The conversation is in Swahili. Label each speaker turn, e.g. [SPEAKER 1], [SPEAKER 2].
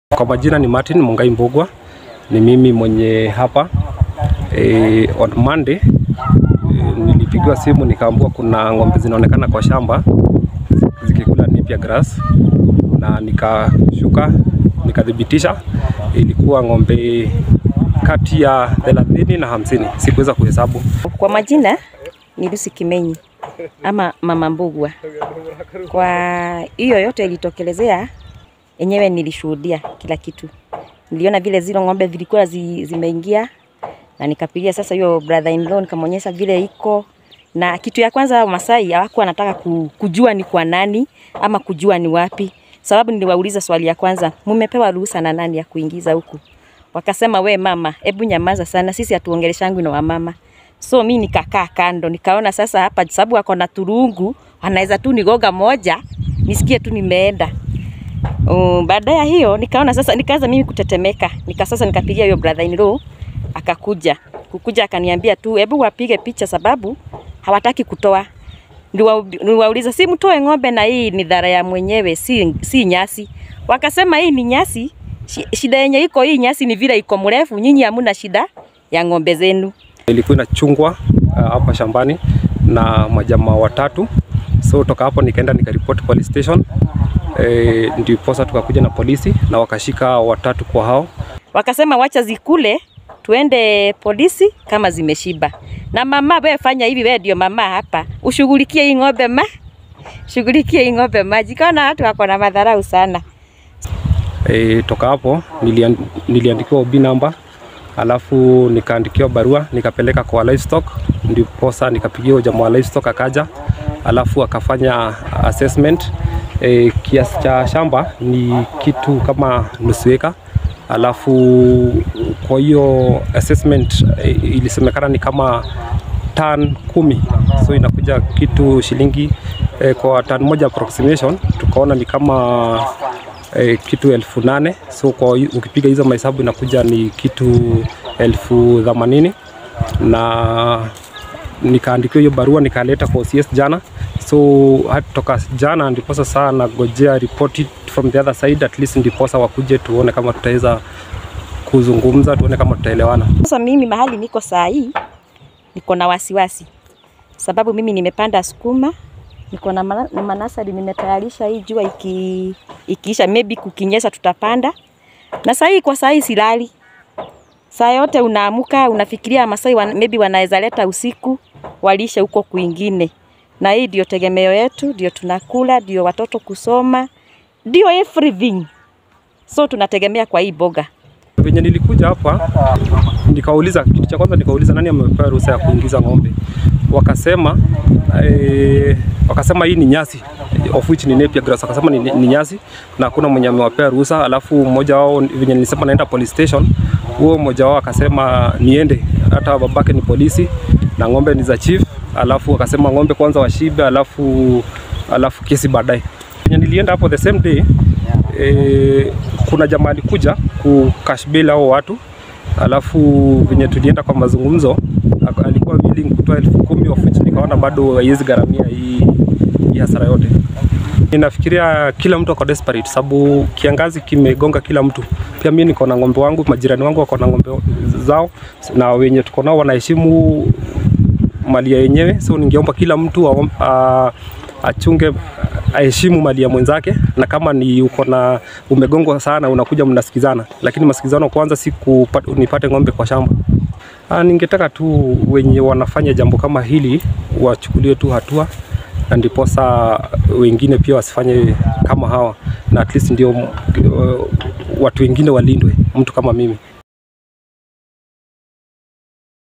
[SPEAKER 1] Kwa majina ni Martin Mungai Mbugwa, ni mimi mwenye hapa e, on Monday e, nilipigiwa simu nikaambiwa kuna ng'ombe zinaonekana kwa shamba zikikula napier grass, na nikashuka nikathibitisha ilikuwa ng'ombe kati ya thelathini na hamsini, sikuweza kuhesabu.
[SPEAKER 2] Kwa majina ni Lucy Kimenyi ama Mama Mbugwa. Kwa hiyo yote ilitokelezea, enyewe nilishuhudia kila kitu. Niliona vile zile ng'ombe zilikuwa zi, zimeingia na nikapigia sasa hiyo brother in law nikamwonyesha vile iko na kitu ya kwanza Masai hawakuwa anataka ku- kujua ni kwa nani ama kujua ni wapi, sababu niliwauliza swali ya kwanza, mumepewa ruhusa na nani ya kuingiza huku? Wakasema we mama, hebu nyamaza sana, sisi hatuongeleshangwi na wamama. So mi nikakaa kando, nikaona sasa hapa sababu ako na turungu, anaweza tu nigoga moja nisikie tu nimeenda. Um, baada ya hiyo nikaona sasa, nikaanza mimi kutetemeka, nika sasa nikapigia hiyo brother in law akakuja kukuja akaniambia tu hebu wapige picha sababu hawataki kutoa. Niwa- Niwauliza si mtoe ng'ombe na hii ni dhara ya mwenyewe, si, si nyasi. Wakasema hii ni nyasi, shi- shida yenye iko hii nyasi ni vile iko mrefu, nyinyi hamuna shida ya ng'ombe zenu.
[SPEAKER 1] Ilikuwa inachungwa uh, hapa shambani na majamaa watatu, so toka hapo nikaenda nikaripoti police station e, ndiposa tukakuja na polisi na wakashika watatu kwa hao
[SPEAKER 2] Wakasema wacha zikule tuende polisi kama zimeshiba. Na mama, wewe fanya hivi, wewe ndio mama hapa, ushughulikie hii ng'ombe ma, shughulikie hii ng'ombe maji. Kaona watu wako na madharau sana.
[SPEAKER 1] E, toka hapo nilian, niliandikiwa OB namba alafu nikaandikiwa barua nikapeleka kwa livestock, ndiposa nikapigia jamaa wa livestock akaja, alafu akafanya assessment. E, kiasi cha shamba ni kitu kama nusu eka, alafu kwa hiyo assessment e, ilisemekana ni kama tan kumi, so inakuja kitu shilingi e, kwa tan moja approximation tukaona ni kama eh, kitu elfu nane so kwa hi- ukipiga hizo mahesabu inakuja ni kitu elfu themanini na nikaandikiwa hiyo barua nikaleta kwa OCS jana so hata toka jana ndiposa saa nagojea report from the other side at least ndiposa wakuje tuone kama tutaweza kuzungumza tuone kama tutaelewana
[SPEAKER 2] Sasa mimi mahali niko saa hii niko na wasiwasi, sababu mimi nimepanda sukuma, niko na mana- na manasari nimetayarisha. Hii jua iki, ikiisha maybe kukinyesha tutapanda, na saa hii kwa saa hii silali. Saa yote unaamuka unafikiria Masai wan, maybe wanaweza leta usiku walishe huko kwingine, na hii ndio tegemeo yetu, ndio tunakula, ndio watoto kusoma, ndio everything, so tunategemea kwa hii boga.
[SPEAKER 1] venye nilikuja hapa nikauliza, kitu cha kwanza nikauliza nani amepewa ruhusa ya kuingiza ng'ombe, wakasema eh, wakasema hii ni nyasi of which ni napier grass, wakasema ni, ni nyasi na hakuna mwenye amewapea ruhusa. Alafu mmoja wao venye nilisema naenda police station, huo mmoja wao akasema niende, hata babake ni polisi na ng'ombe ni za chief, alafu akasema ng'ombe kwanza washibe, alafu alafu kesi baadaye. Venye nilienda hapo the same day e, kuna jamaa alikuja ku cash bail hao watu, alafu venye tulienda kwa mazungumzo ak- alikuwa willing kutoa elfu kumi of which nikaona bado haiwezi gharamia hii, hii hasara yote. Ninafikiria kila mtu ako desperate sababu kiangazi kimegonga kila mtu. Pia mimi niko na ng'ombe wangu, majirani wangu wako na ng'ombe zao, na wenye tuko nao wanaheshimu mali ya yenyewe, so ningeomba kila mtu aom- a- achunge aheshimu mali ya mwenzake, na kama ni uko na umegongwa sana, unakuja mnasikizana, lakini masikizano kwanza si kupata, nipate ng'ombe kwa shamba. Ah, ningetaka tu wenye wanafanya jambo kama hili wachukuliwe tu hatua na ndiposa wengine pia wasifanye kama hawa, na at least ndio uh, watu wengine walindwe, mtu kama mimi.